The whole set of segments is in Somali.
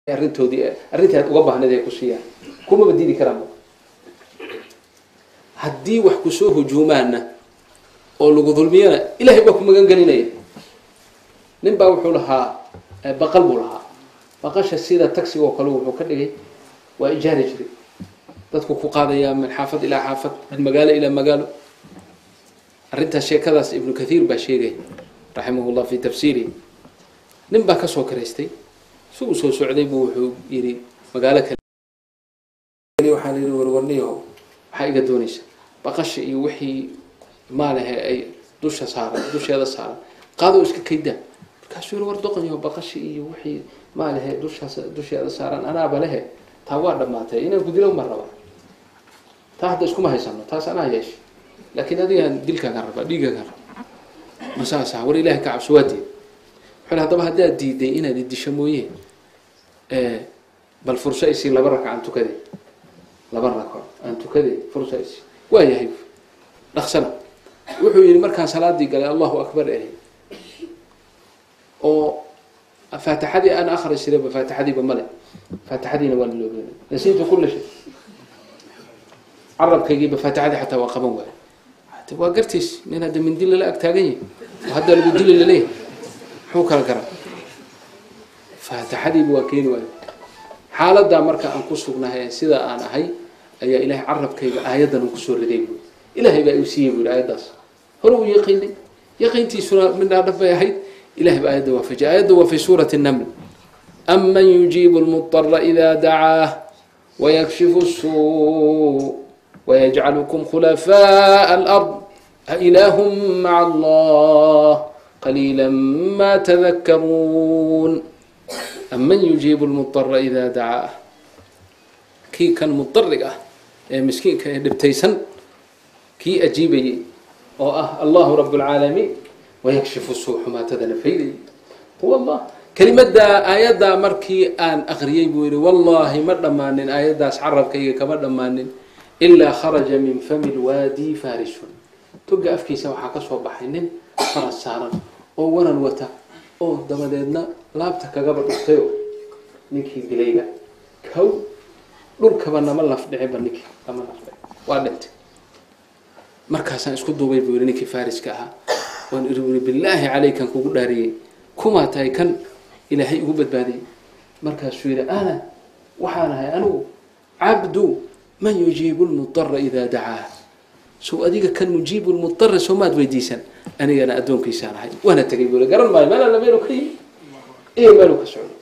arrintoodii arrintii aad uga baahnayd ay ku siiyaan kumaba diidi karaanba haddii wax kusoo hujuumaana oo lagu dulmiyana ilahay baa ku magan gelinaya nin baa wuxuu lahaa baqal buu lahaa baqasha sida taxiga oo kale wuxuu ka dhigay waa ijaari jiray dadku ku qaadayaa min xaafad ilaa xaafad min magaalo ilaa magaalo arrintaas sheekadaas ibnu kathiir baa sheegay raximah llah fi tafsiirihi nin baa kasoo karaystay si uu soo socday buu wuxuu yidhi magaalo kale waxaan yidhi warwarniyaho maxaa iga doonaysa baqasha iyo wixii maalahe ay dusha saaran dusheeda saaran qaadoo iska kaydaa markaasuu yidhi war doqonyaho baqasha iyo wixii maalahe dushaas dusheeda saaran anaaba lehe taa waa dhammaatay inaan gudilo ma raba taa hadda iskuma haysano taas anaa yeesha laakiin adigaan dilkaagaan rabaa dhiigaagaan rabaa masaasa war ilahay ka cabso waa diid wuxuu haddaba haddaad diiday inaad idisho mooye bal furso isii laba raka aan tukaday laba rako aan tukaday furso isii waa yahay dhaqsana wuxuu yihi markaan salaadii galay allahu akbar ahi oo faatixadii aan akri jirayba faatixadiiba male faatixadiina waa laloobey nasiitu kula shay carabkaygiiba faatixadii xataa waa qaban waayo waa gartiis nin hadda mindi lala ag taagan yahi oo hadda lagu dili laleeyahy muxuu kala garaa faatixadiiba waa keeni waayo xaaladaa marka aan ku sugnahay sida aan ahay ayaa ilahay carabkayga aayaddan uu kusoo riday buui ilahay baa iu siiyey bui aayaddaas hore uu yaqiinay yaqiintiisuna midhaa dhab bay ahayd ilahay baa aayadda waafajiyay aayadda waa fi suurati naml aman yujiibu lmudara ida dacaah wayakshifu suu wayajcalukum khulafaaء alard ailahum maca allah qaliila ma tadakaruun aman yujiibu lmudara ida dacaah kii kan mudariga ah ee miskiinka ee dhibtaysan kii ajiibayay oo ah allahu rab اlcaalamiin wayakshifu suu xumaatadana faydayay huwa allah kelimaddaa aayaddaa markii aan akriyey buu yihi wallahi ma dhammaanin aayaddaas carabkayga kama dhammaanin ilaa kharaja min fami lwaadi farisun toga afkiisa waxaa kasoo baxay nin faras saaran oo waran wata oo dabadeedna laabta kagaba dhuftayo ninkii dilayba kow dhulkaba nama lafdhiciba ninkii nama lafdhici waa dhintay markaasaan isku duubay buu yihi ninkii fariska ahaa waan iri uri bilaahi calaykan kugu dhaariyey kumaa tahay kan ilaahay igu badbaadiyey markaasuu yihi ana waxaan ahay anigu cabdu man yujiibu lmudara ida dacaah sow adiga kan mujiibu lmudara soo maad weydiisan anigana addoonkiisaan ahay waana tegay buu garan maayo meel alla meelu ka yimi iyo meelu ka socdo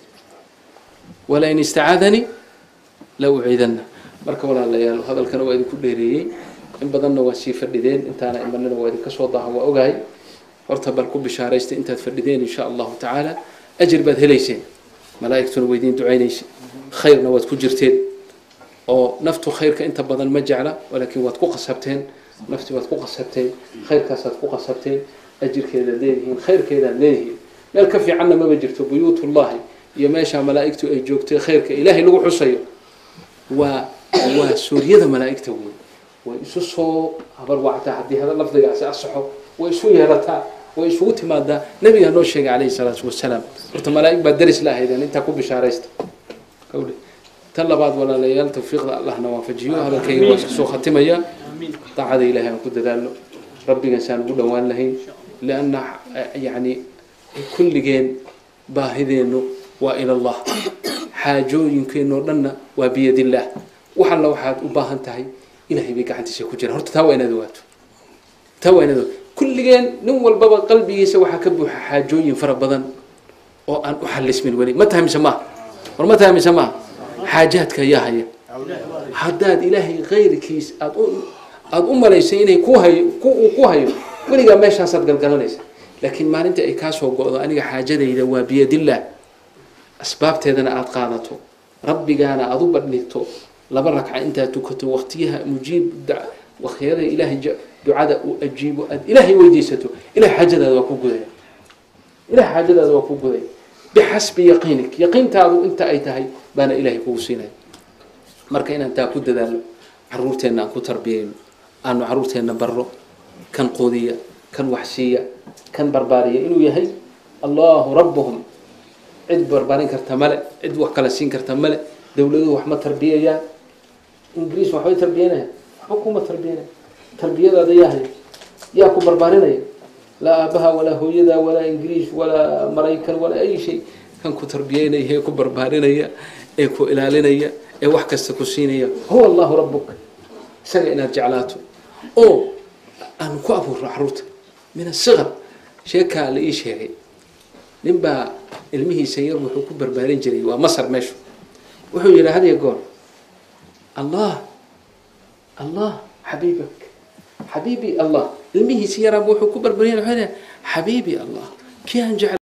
walain istacaadanii la uciidanna marka walaalayaal hadalkana waa idinku dheereeyey in badanna waa sii fadhideen intaana imanina waa idinka soo daahan waa ogahay horta bal ku bishaaraysta intaad fadhideen insha allahu tacaala ajir baad helayseen malaaigtuna waa idiin ducaynaysa khayrna waad ku jirteen oo naftu khayrka inta badan ma jecla laakiin waad ku qasabteen nafti waad ku qasabteen khayrkaasaad ku qasabteen ajirkeedaad leedihiin khayrkeedaad leedihiin meel ka fiicanna maba jirto buyuutullahi iyo meeshaa malaa'igtu ay joogtay khayrka ilaahay lagu xusayo waa waa suuryada malaa'igta weyn way isu soo habarwactaa haddii hada lafdigaasi asaxo way isu yeelataa way isugu timaadaa nabigaa noo sheegay calayhi salaatu wasalaam horta malaa'ig baa daris la ahaydeen intaa ku bishaaraysta qawle tan labaad walaalayaal tawfiiqda allahna waafajiyo hadalkayga waa iska soo khatimaya daacada ilahay aan ku dadaalno rabbigan saan ugu dhowaan lahayn lianna yani kulligeen baahideennu waa ila allah xaajooyinkeenoo dhanna waa biyadillaah wax alla waxaad u baahan tahay ilahay bay gacantiisa ku jiraan horta taa waa inaad ogaato taa waa inaad ogaato kulligeen nin walbaba qalbigiisa waxaa ka buuxa xaajooyin fara badan oo aan u xalismin weli ma tahay mise maaha war ma tahay mise maaha xaajaadka ayaa haya haddaad ilaahay kayrkiis aad u aada u malaysay inay ku hayo uu ku hayo weligaa meeshaasaad galgalanaysa laakiin maalinta ay kaa soo go-do aniga xaajadayda waa biyadillaah asbaabteedana aada qaadato rabbigaana aada u badhigto laba ragca intaad tukato waktiyaha mujiib waktiyada ilaahay ducada uu ajiibo aad ilaahay weydiisato ilahay xaajadaada waa ku gudaya ilahay xaajadaada waa ku gudaya bixasbi yaqiinik yaqiintaadu inta ay tahay baana ilahay kugu siinaya marka inaan taa ku dadaalno caruurteenna aan ku tarbiyayno aanu caruurteenna barro kan quudiya kan waxsiiya kan barbaariya inuu yahay allahu rabbuhum cid barbaarin karta male cid wax kala siin karta male dowladuhu wax ma tarbiyayaan ingiriis waxbay tarbiyanayaan waxba kuma tarbiyanaya tarbiyadaada yaa haya yaa ku barbaarinaya laa aabaha walaa hooyada walaa ingiriis walaa maraykan walaa ay shay kan ku tarbiyeynaya ee ku barbaarinaya ee ku ilaalinaya ee wax kasta ku siinaya huwa allahu rabuka isaga inaad jeclaato oo aan ku abuurno caruurta min asiqar sheekaa la ii sheegay ninbaa ilmihiisa yar wuxuu ku barbaarin jiray waa masar meeshu wuxuu yidhi hadiya goor allah allah xabiibak xabiibi allah ilmihiisa yaraaba wuxuu ku barbaarin xabiibi allah kii aan jecel